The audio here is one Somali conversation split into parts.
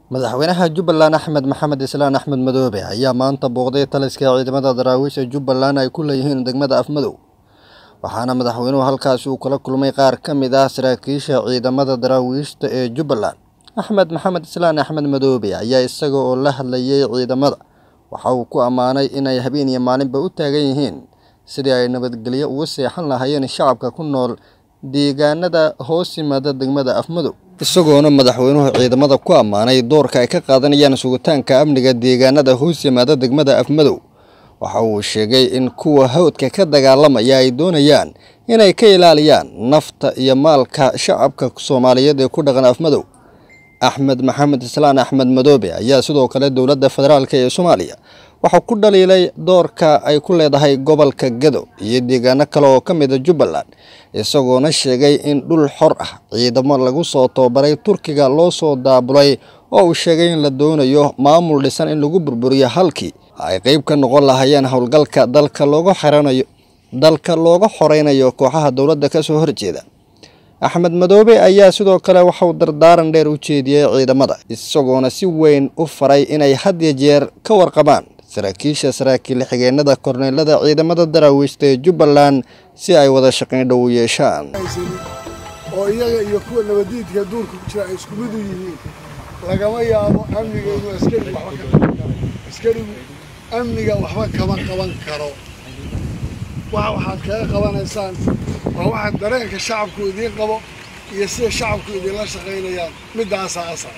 madaxweynaha jubbaland axmed maxamed islaan axmed madoobe ayaa maanta booqday taliska ciidamada daraawiisha jubbaland ay ku leeyihiin degmada afmadow waxaana madaxweynuhu halkaasi uu kala kulmay qaar ka mid ah saraakiisha ciidamada daraawiishta ee jubbaland axmed maxamed islaan axmed madoobe ayaa isaga oo la hadlayay ciidamada waxa uu ku ammaanay inay habeen iyo maalinba u taagan yihiin sidii ay nabadgelyo uga seexan lahaayeen shacabka ku nool deegaanada hoos yimaada degmada afmadow isagoona madaxweynuhu ciidamada ku ammaanay doorka ay ka qaadanayaan sugitaanka amniga deegaanada hoos yimaada degmada afmadow waxa uu sheegay in kuwa hawdka ka dagaalamaya ay doonayaan inay ka ilaaliyaan nafta iyo maalka shacabka soomaaliyeed ee ku dhaqan afmadow axmed maxamed islaan axmed madoobe ayaa sidoo kale dowladda federaalk ee soomaaliya waxaa ku dhaliilay doorka ay ku leedahay gobolka gado iyo deegaano kale oo ka mida jubbaland isagoona sheegay in dhul xor ah ciidamo lagu soo tababaray turkiga loo soo daabulay oo uu sheegay in la doonayo maamul dhisan in lagu burburiyo halkii ay qeyb ka noqon lahaayeen howlgalka dalka looga xiranayo dalka looga xoreynayo kooxaha dowladda kasoo horjeeda axmed madoobe ayaa sidoo kale waxauu dardaaran dheer u jeediyey ciidamada isagoona si weyn u faray inay had iyo jeer ka warqabaan saraakiisha saraakiil xigeenada korneelada ciidamada daraawiishta ee jubbaland si ay wada shaqayn dhow u yeeshaan oo iyaga iyo kuwa nabadiidka duurka ku jira ay isku mid u yihiin lagama yaabo amniga inuu askarigu waxba ka qaban karo askarigu amniga waxba kama qaban karo waxa waxaad kaga qabanaysaan waa waxa dareenka shacabku idiin qabo iyo sida shacabku idinla shaqaynayaan middaasaa asal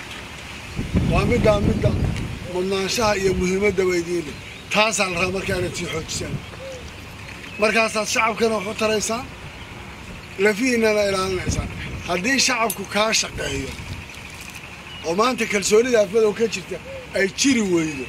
waa middaa midda mudnaanshaha iyo muhiimaddaba idiin leh taasaa la rabaa markaa inaad sii xoojisaan markaasaad shacabkana wax u taraysaan lafihiinana ilaalinaysaan haddii shacabku kaa shaqeeyo oo maanta kalsoonida afmadow ka jirta ay jiri weydo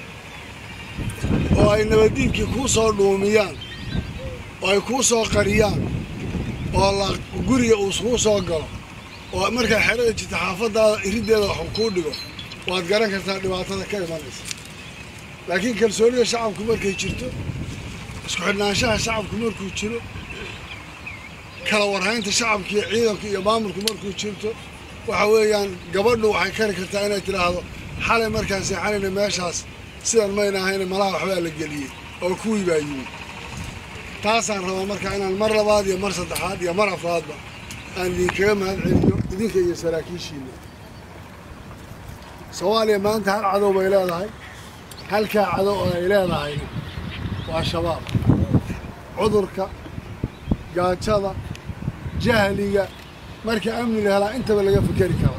oo ay nabaddiinkii kuu soo dhuumiyaan oo ay kuu soo qariyaan oo la guriga uu kuu soo galo oo markaa xerada jirta xaafadaada iriddeeda waxuu kuu dhigo waad garan kartaa dhibaatada ka imanaysa laakiin kalsoonida shacabku markay jirto isku xidhnaanshaha shacabku markuu jiro kala warhaynta shacabka iyo ciidanku iyo maamulku markuu jirto waxa weeyaan gabadhu waxay kari kartaa inay tidhaahdo xalay markaan seexanayna meeshaas sidan mayna ahayna malaha waxbaa la geliyey oo kuwii baa yimid taasaan rabaa markaa inaan mar labaad iyo mar saddexaad iyo mar afraadba aan idinkaga mahad celiyo idinka iyo saraakiishiina soomaaliya maanta hal cadow bay leedahay halkaa cadow oo ay leedahayna waa shabaab cudurka gaajada jahliga marka amni la helaa intaba laga fikeri karaa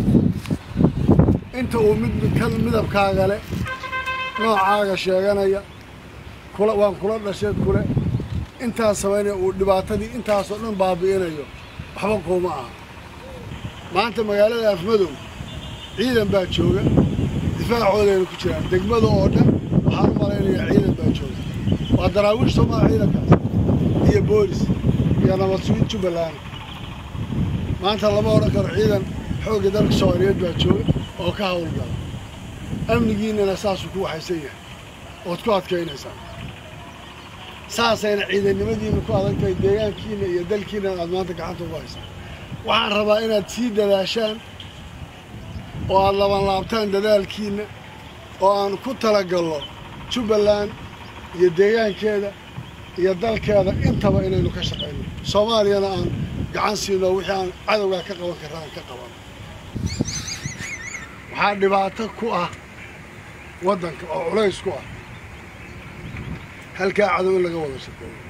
inta uu mid midabkaaga leh noocaaga sheeganaya kula waan kula dhashay kule intaas sabaynaya uu dhibaatadii intaasoo dhan baabi'inayo waxba kuuma aha maanta magaalada afmadow ciidan baa jooga difaacoodayna ku jiraan degmada oo dhan waxaan u malaynayaa ciidan baa jooga waa daraawiish soomaa ciidankaas iyo boolis iyo nabad sugid jubbaland maanta lama odhan karo ciidan xoogga dalka soomaaliyeed baa jooga oo ka howlgala amnigiinnana saasuu ku waxaysan yahay ood ku adkaynaysaan saasayna ciidannimadiinna ku adag tahay deegaankiinna iyo dalkiinna aad maanta gacanta ugu haysaan waxaan rabaa inaad sii dadaashaan oo aad labanlaabtaan dadaalkiinna oo aan ku talagalno jubbaland iyo deegaankeeda iyo dalkeeda intaba inaynu ka shaqayno soomaaliyana aan gacan siino wixii aan cadowgaa ka qaban karra aan ka qabano waxaa dhibaato ku ah waddanka oo culays ku ah halkaa cadow in laga wada shaqeeyo